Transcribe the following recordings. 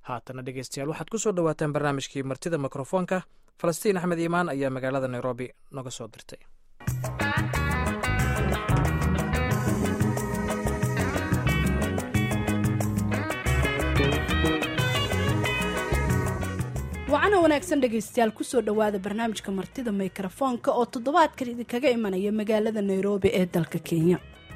haatana dhegeystayaal waxaad ku soo dhowaataan barnaamijkii martida mikrofoonka falastiin axmed iimaan ayaa magaalada nairobi noga soo dirtay wacana wanaagsan dhegaystayaal kusoo dhowaada barnaamijka martida mikrofoonka oo toddobaadkan idinkaga imanaya magaalada nairobi ee dalka kenya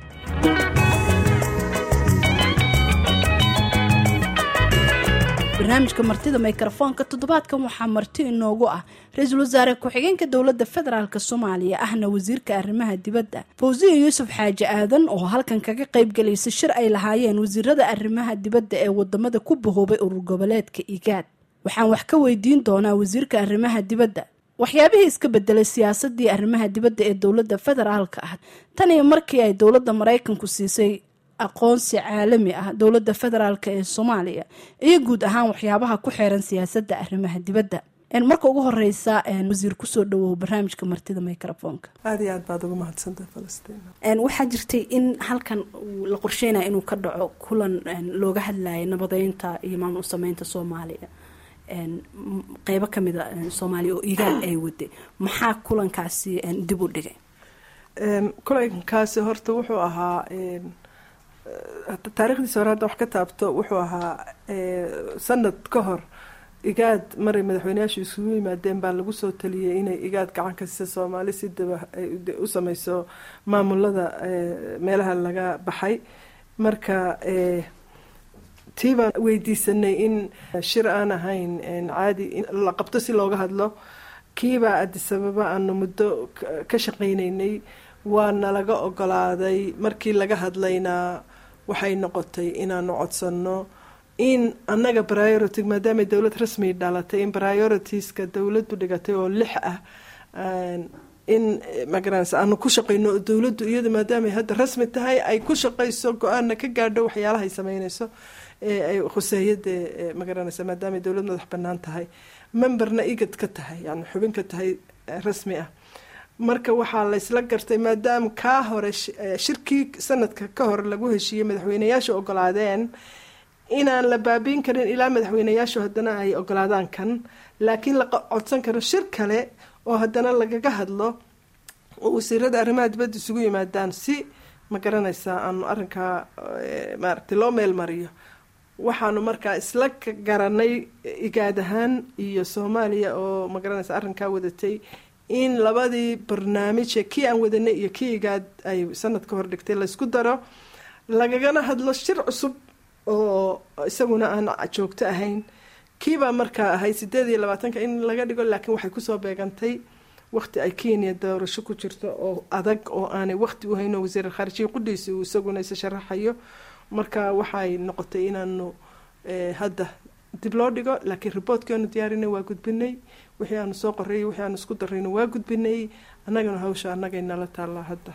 barnaamijka martida mikrofoonka toddobaadkan waxaa marti inoogu ah ra-iisul wasaare ku-xigeenka dowladda federaalk soomaaliya ahna wasiirka arrimaha dibadda fawsiya yuusuf xaaji aadan oo halkan kaga qaybgalaysa shir ay lahaayeen wasiirada arrimaha dibadda ee wadamada ku bahoobay urur goboleedka igaad waxaan wax ka weydiin doonaa wasiirka arrimaha dibadda waxyaabihii iska bedelay siyaasadii arrimaha dibadda ee dowladda federaalka ah tan iyo markii ay dowladda maraykanku siisay aqoonsi caalami ah dowladda federaalk ee soomaaliya iyo guud ahaan waxyaabaha ku xeeran siyaasadda arrimaha dibadda marka ugu horeysa wasiir kusoo dhawow barnaamijka martida microfoonka aada iyo aad baad ugu mahadsantahay falastiin waxaa jirtay in halkan la qorsheynaya inuu ka dhaco kulan looga hadlayay nabadeynta iyo maamul sameynta soomaaliya qeybo kamida soomaaliya oo igaad ay waday maxaa kulankaasi dib u dhigay kulankaasi horta wuxuu ahaa taarikhdiisa hore hadda wax ka taabto wuxuu ahaa sanad ka hor igaad maray madaxweyneyaashu isugu yimaadeen baa lagu soo taliyay inay igaad gacan ka siisa soomaali si daba u sameyso maamulada meelaha laga baxay marka tii baan weydiisanay in shir aan ahayn caadi la qabto si looga hadlo kiibaa adisababa aanu muddo ka shaqaynaynay waana laga ogolaaday markii laga hadlaynaa waxay noqotay inaanu codsanno in annaga priority maadaamay dowlad rasmi dhalatay in prioritiska dowladdu dhigatay oo lix ah in magaranaysa aanu ku shaqayno oo dowladdu iyadu maadaamay hadda rasmi tahay ay ku shaqayso go-aana ka gaadho waxyaalahay sameynayso ee ay khuseeyadee magaranaysa maadaamay dowlad madax banaan tahay memberna igad ka tahay yani xubin ka tahay rasmi ah marka waxaa laysla gartay maadaama kaa hore shirkii sanadka ka hor lagu heshiiyey madaxweyneyaashu ogolaadeen inaan la baabiin karin ilaa madaxweyneyaashu haddana ay ogolaadaan kan laakiin la codsan karo shir kale oo haddana lagaga hadlo oo wasiirada arrimaha dibadda isugu yimaadaan si ma garanaysaa aanu arrinkaa maaragtay loo meel mariyo waxaanu markaa isla garanay igaad ahaan iyo soomaaliya oo ma garanaysa arrinkaa wadatay in labadii barnaamije kii aan wadanay iyo kii igaad ay sanad ka hor dhigtay laysku daro lagagana hadlo shir cusub oo isaguna aan joogto ahayn kiibaa markaa ahay sideed iyo labaatanka in laga dhigo laakiin waxay kusoo beegantay waqti ay kenya doorasho ku jirto oo adag oo aanay waqti u hayno wasiir khaarijiya qudhiisi uu isaguna isa sharaxayo marka waxay noqotay inaanu hadda dib loo dhigo laakiin riboortkianu diyaarinay waa gudbinay wixii aanu soo qorayy wixii aanu isku darayna waa gudbinay annagana hawsha annagay nala taallaa hadda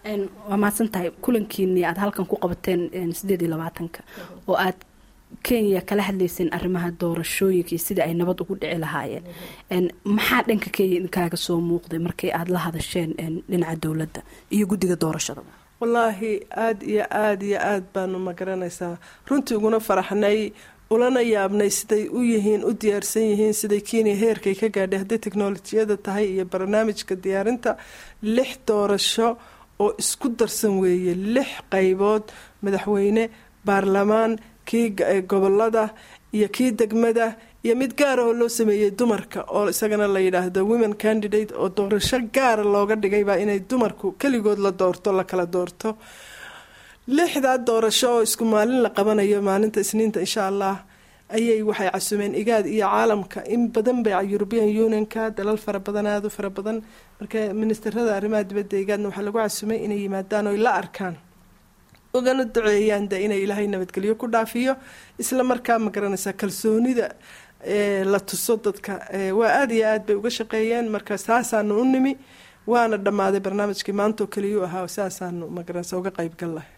waa mahadsan tahay kulankiini aada halkan ku qabateen sideed iyo labaatanka oo aad kenya kala hadlayseen arrimaha doorashooyinka iyo sidai ay nabad ugu dhici lahaayeen maxaa dhanka kenya kaaga soo muuqday markii aada la hadasheen dhinaca dowladda iyo guddiga doorashada wallaahi aada iyo aada iyo aada baanu ma garanaysaa runtii uguna faraxnay ulana yaabnay siday u yihiin u diyaarsan yihiin siday kenya heerkay ka gaadhay hadday teknolojiyada tahay iyo barnaamijka diyaarinta lix doorasho oo isku darsan weeye lix qaybood madaxweyne baarlamaan kii gobolada iyo kii degmada iyo mid gaara oo loo sameeyey dumarka oo isagana la yidhaahdo women candidate oo doorasho gaara looga dhigaybaa inay dumarku keligood la doorto la kala doorto lixdaa doorasho oo isku maalin la qabanayo maalinta isniinta insha allah ayay waxay casumeen igaad iyo caalamka in badan bay european unionka dalal fara badan aada u fara badan marka ministerada arrimaha dibadda igaadna waxaa lagu casumay inay yimaadaan oy la arkaan ugana duceeyaan de inay ilaahay nabadgelyo ku dhaafiyo isla markaa ma garanaysaa kalsoonida la tuso dadka waa aada iyo aad bay uga shaqeeyeen marka saasaanu u nimi waana dhammaaday barnaamijkii maantaoo keliyuu ahaa saasaanu magaranaysa uga qeybgal lahay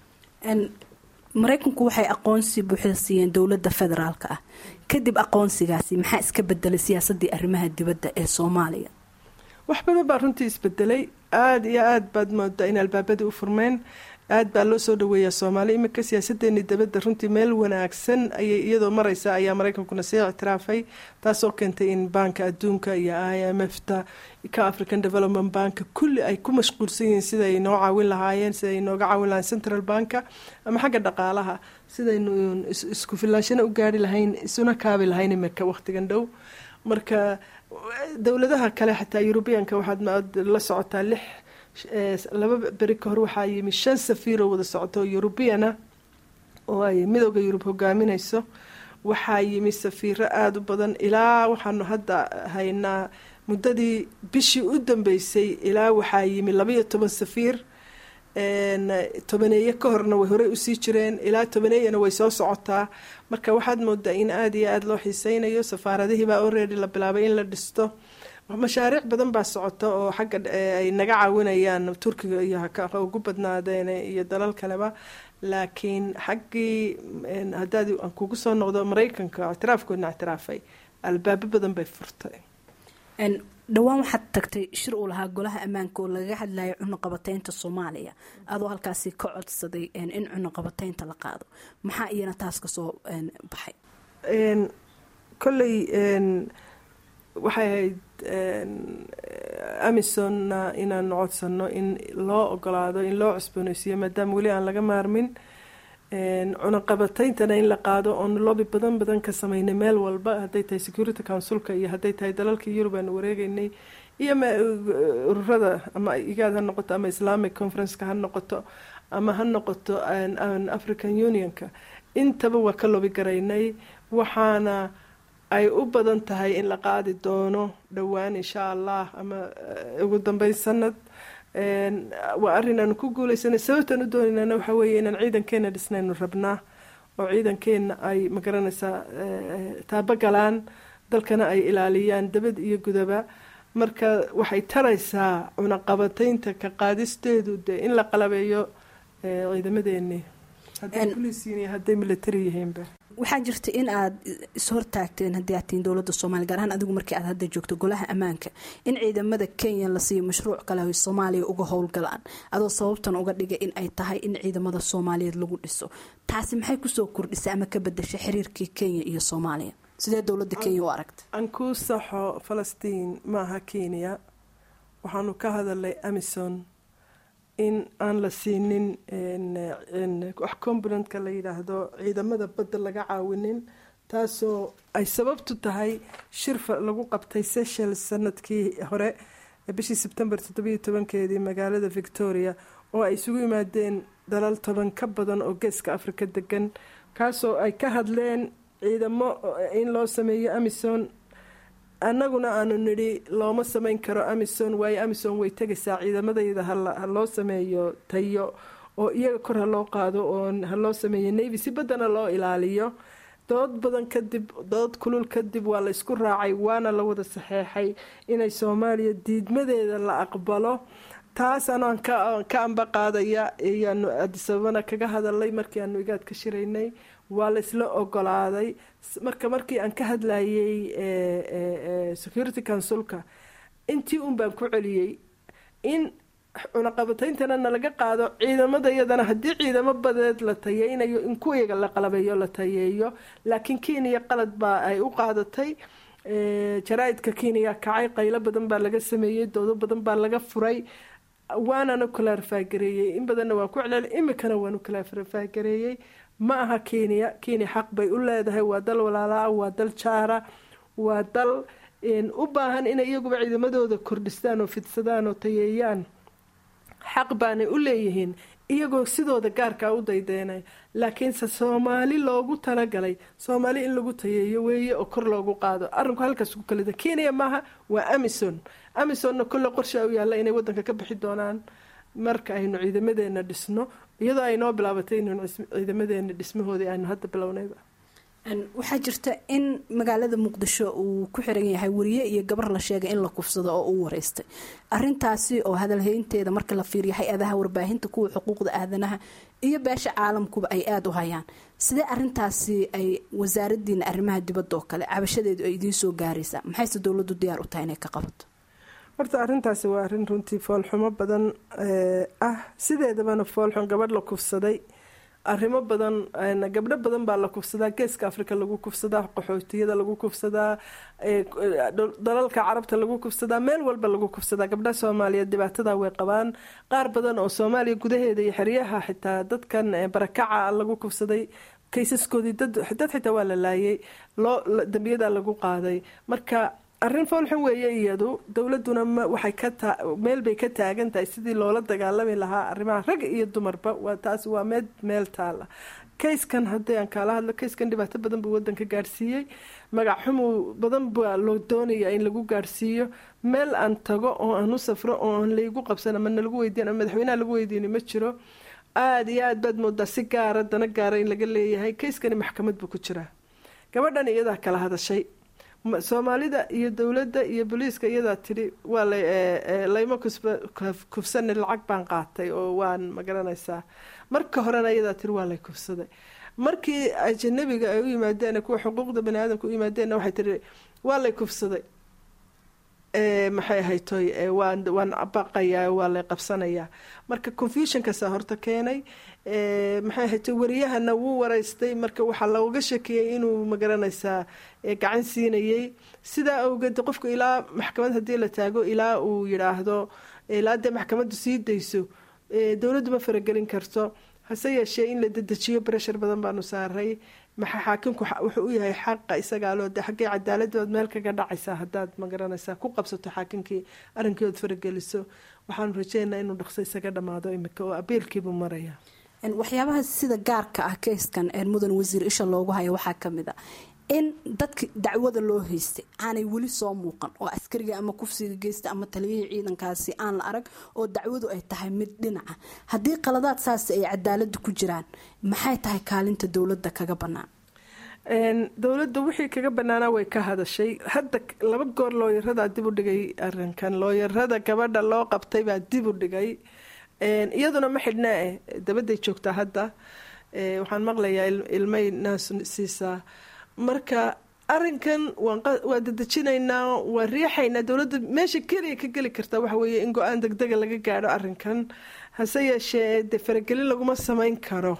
maraykanku waxay aqoonsi buuxda siiyeen dowladda federaalka ah kadib aqoonsigaasi maxaa iska bedelay siyaasadii arrimaha dibadda ee soomaaliya wax badan baa runtii isbedelay aada iyo aada baad moodaa in albaabadii u furmeen aada baa loo soo dhaweeyaa soomaali iminka siyaasadeeni dabadda runtii meel wanaagsan ayay iyadoo mareysa ayaa mareykankuna sii ictiraafay taasoo keentay in baanka adduunka iyo i m f ta ka african development banka kulli ay ku mashquulsan yihiin siday noo caawin lahaayeen siday nooga caawin lahayen central banka ama xagga dhaqaalaha sidaynu isku filaanshana u gaari lahayn isuna kaabi lahayn iminka waqtigan dhow marka dowladaha kale xataa yurubiyanka waxaad la socotaa lix laba beri ka hor waxaa yimi shan safiiroo wada socoto eurubiyana oo ay midooda yurub hogaaminayso waxaa yimi safiiro aada u badan ilaa waxaanu hadda haynaa muddadii bishii u dambeysay ilaa waxaa yimi labaiyo toban safiir tobaneeye ka horna way horey usii jireen ilaa tobaneeyana way soo socotaa marka waxaad moodaa in aada iyo aada loo xiiseynayo safaaradihiibaa already la bilaabay in la dhisto mashaariic badan baa socota oo xagga ay naga caawinayaan turkiga iyo ugu badnaadeen iyo dalal kaleba laakiin xaggii haddaad aan kugu soo noqdo mareykanka ictiraafkoodna ictiraafay albaabo badan bay furtay dhowaan waxaad tagtay shir uu lahaa golaha ammaanka oo lagaga hadlayay cunuqabateynta soomaaliya adoo halkaasi ka codsaday in cunuqabateynta la qaado maxaa iyana taas kasoo baxay kolley waxay ahayd amisonna inaan codsano in loo ogolaado in loo cusbooneysiiyo maadaama weli aan laga maarmin cunaqabateyntana in la qaado oonu loobi badan badan ka sameynay meel walba hadday tahay security councilka iyo hadday tahay dalalka yurub aanu wareegeynay iyo ururada ama igaad ha noqoto ama islamic conferenceka ha noqoto ama ha noqoto african unionka intaba waa ka loobi garaynay waxaana ay u badan tahay in la qaadi doono dhowaan insha allah ama ugu dambeyn sanad waa arrin aanu ku guuleysanay sababtaan u doonaynana waxaa weeye inaan ciidankeena dhisnaynu rabnaa oo ciidankeena ay magaranaysaa taabo galaan dalkana ay ilaaliyaan dabad iyo gudaba marka waxay taraysaa cunaqabateynta ka qaadisteedu dee in la qalabeeyo ciidamadeeni hadday poliisiin iyo hadday military yihiinba waxaa jirta in aad ishortaagteen haddii aad tihiin dowladda soomaaliya gaar ahaan adigu markii aad hadda joogto golaha ammaanka in ciidamada kenya la siiyo mashruuc kale ay soomaaliya uga howlgalaan adoo sababtan uga dhigay in ay tahay in ciidamada soomaaliyeed lagu dhiso taasi maxay kusoo kordhisay ama ka bedashay xiriirkii kenya iyo soomaaliya sidee dowladda kenya u aragta aan kuu saxo falastiin maaha kenya waxaanu ka hadalnay amison in aan la siinin wax componentka la yidhaahdo ciidamada badda laga caawinin taasoo ay sababtu tahay shirfa lagu qabtay seychelles sanadkii hore bishii sebtembar toddobiyo tobankeedii magaalada victoria oo ay isugu yimaadeen dalal toban ka badan oo geeska afrika degan kaasoo ay ka hadleen ciidamo in loo sameeyo amison annaguna aanu nidhi looma sameyn karo amison waayo amison way tegaysaa ciidamadayda ha loo sameeyo tayo oo iyaga kor ha loo qaado oo ha loo sameeyo navy si baddana loo ilaaliyo dood badan kadib dood kulul kadib waa la isku raacay waana la wada saxeexay inay soomaaliya diidmadeeda la aqbalo taas anaan ka amba qaadaya iyaanu adisababana kaga hadalay markii aanu igaad ka shiraynay waa la isla ogolaaday marka markii aan ka hadlayay security councilka intii un baan ku celiyey in cunaqabateyntana nalaga qaado ciidamada iyadana haddii ciidamo badeed la tayeynayo in kuwiyaga la qalabeeyo la tayeeyo laakiin kenya qalad baa ay u qaadatay jaraa-idka kenya kacay qaylo badan baa laga sameeyey doodo badan baa laga furay waananu kalaarfaagareeyey in badanna waan ku celel imikana waanu kalaarfaagareeyey ma aha kenya kenya xaq bay u leedahay waa dal walaalaa waa dal jaara waa dal u baahan inay iyaguba ciidamadooda kordhistaan oo fidsadaan oo tayeeyaan xaq baanay u leeyihiin iyagoo sidooda gaarkaa u daydeenay laakiinse soomaali loogu talagalay soomaali in lagu tayeeyo weeye oo kor loogu qaado arrinku halkaas ku kalida kenya maaha waa amison amisonna kolle qorshaa u yaalla inay wadanka ka bixi doonaan marka aynu ciidamadeena dhisno iyadoo ay noo bilaabatay inaynu ciidamadeena dhismahoodii aynu hadda bilownayba waxaa jirta in magaalada muqdisho uu ku xiran yahay wariye iyo gabar la sheegay in la kufsado oo uu wareystay arintaasi oo hadalhaynteeda marka la fiiriyo hay-adaha warbaahinta kuwa xuquuqda aadanaha iyo beesha caalamkuba ay aada u hayaan sidee arintaasi ay wasaaradiina arrimaha dibadda oo kale cabashadeedu ay idiin soo gaaraysaa maxayse dowladdu diyaar u tahay inay ka qabato horta arrintaasi waa arrin runtii foolxumo badan ah sideedabana foolxun gabadh la kufsaday arrimo badan gabdho badan baa la kufsadaa geeska afrika lagu kufsadaa qaxootiyada lagu kufsadaa dalalka carabta lagu kufsadaa meel walba lagu kufsadaa gabdhaha soomaaliyeed dhibaatada way qabaan qaar badan oo soomaaliya gudaheeda iyo xeryaha xitaa dadkan barakaca lagu kufsaday kaysaskoodii dad xitaa waa la laayay loo dambiyada lagu qaaday marka arrin foolxun weeye iyadu dowladuna waxay ka meel bay ka taagan tahay sidii loola dagaalami lahaa arrimaha rag iyo dumarba waa taas waa meel meel taala kayskan haddii aan kaala hadlo kayskan dhibaato badan buu wadanka gaadhsiiyey magac xumu badan baa loo doonaya in lagu gaadhsiiyo meel aan tago oo aan u safro oo aan laygu qabsan ama nalagu weydiin ama madaxweynaha lagu weydiini ma jiro aada iyo aad baad moodaa si gaara dana gaara in laga leeyahay kayskani maxkamad buu ku jiraa gabadhan iyadaa kala hadashay soomaalida iyo dowladda iyo booliiska iyadaa tidhi waa layma kufsani lacag baan qaatay oo waan magaranaysaa marka horena iyadaa tiri waa lay kufsaday markii ajanabiga ay u yimaadeen kuwa xuquuqda bani aadamka u yimaadeenna waxay tihi waa lay kufsaday maxay ahaytoy waan waan baqayaa waa lay qabsanayaa marka confusionkaasaa horta keenay maxay ahaytoy wariyahana wuu waraystay marka waxaa looga shakiyey inuu magaranaysaa gacan siinayay sidaa awgeed qofku ilaa maxkamad haddii la taago ilaa uu yidhaahdo ilaa dee maxkamaddu sii dayso dowladdu ma faragelin karto hase yeeshee in la dedejiyo breshar badan baanu saaray maxaa xaakimku wuxuu u yahay xaqa isagaaloo de xaggay cadaaladdood meel kaga dhacaysaa haddaad magaranaysaa ku qabsato xaakimkii arrinkii ood farageliso waxaanu rajeynaa inuu dhaqso isaga dhammaado imika oo abiilkiibuu maraya waxyaabaha sida gaarka ah keyskan mudan wasiir isha loogu hayo waxaa kamid a in dadka dacwada loo haystay aanay weli soo muuqan oo askariga ama kufsiga geysta ama taliyihii ciidankaasi aan la arag oo dacwadu ay tahay mid dhinaca haddii qaladaad saas ay cadaalada ku jiraan maxay tahay kaalinta dowladda kaga bannaan dowladda wixii kaga banaanaa way ka hadashay hadda laba goor looyaradaa dib u dhigay arinkan looyarada gabadha loo qabtay baa dib u dhigay iyaduna ma xidhnaa eh dabaday joogtaa hadda waxaan maqlayaa ilmay naas siisaa marka arinkan waa dadejinaynaa waa riixaynaa dowladda meesha keliya ka geli karta waxa weeye in go-aan degdega laga gaadho arinkan hase yeeshee dee faragelin laguma samayn karo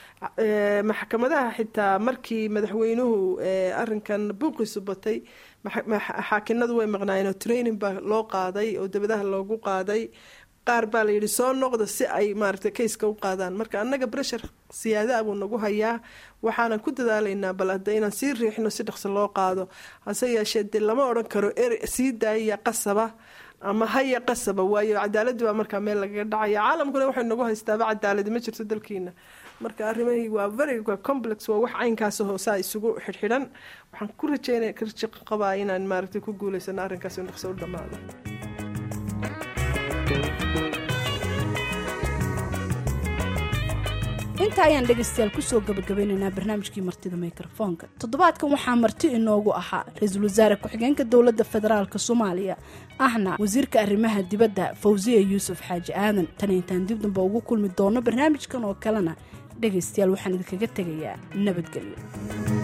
maxkamadaha xitaa markii madaxweynuhu arinkan buuqiisu batay xaakinadu way maqnaayeen oo training baa loo qaaday oo dabadaha loogu qaaday qaar baa layidhi soo noqda si ay maaragtay kayska u qaadaan marka annaga breshar siyaadaha buu nagu hayaa waxaanan ku dadaalaynaa bal hadda inaan sii riixno si dhaqso loo qaado hase yeeshee dee lama odhan karo er sii daayaya qasaba ama haya qasaba waayo cadaaladii baa markaa meel lagaga dhacaya caalamkuna waxay nagu haystaaba cadaaladi ma jirto dalkiina marka arrimahii waa very complex waa wax caynkaas hoosaa isugu xidhxidhan waxaan ku rajeynaya karji qabaa inaan maaragtay ku guulaysano arrinkaas in dhaqso u dhammaado inta ayaan dhegaystayaal kusoo gabagabeynaynaa barnaamijkii martida mikrofoonka toddobaadkan waxaa marti inoogu ahaa ra-iisul wasaare ku-xigeenka dowladda federaalk soomaaliya ahna wasiirka arrimaha dibadda fawsiya yuusuf xaaji aadan tan intaan dib damba ugu kulmi doono barnaamijkan oo kalena dhegaystayaal waxaan idinkaga tegayaa nabadgelyo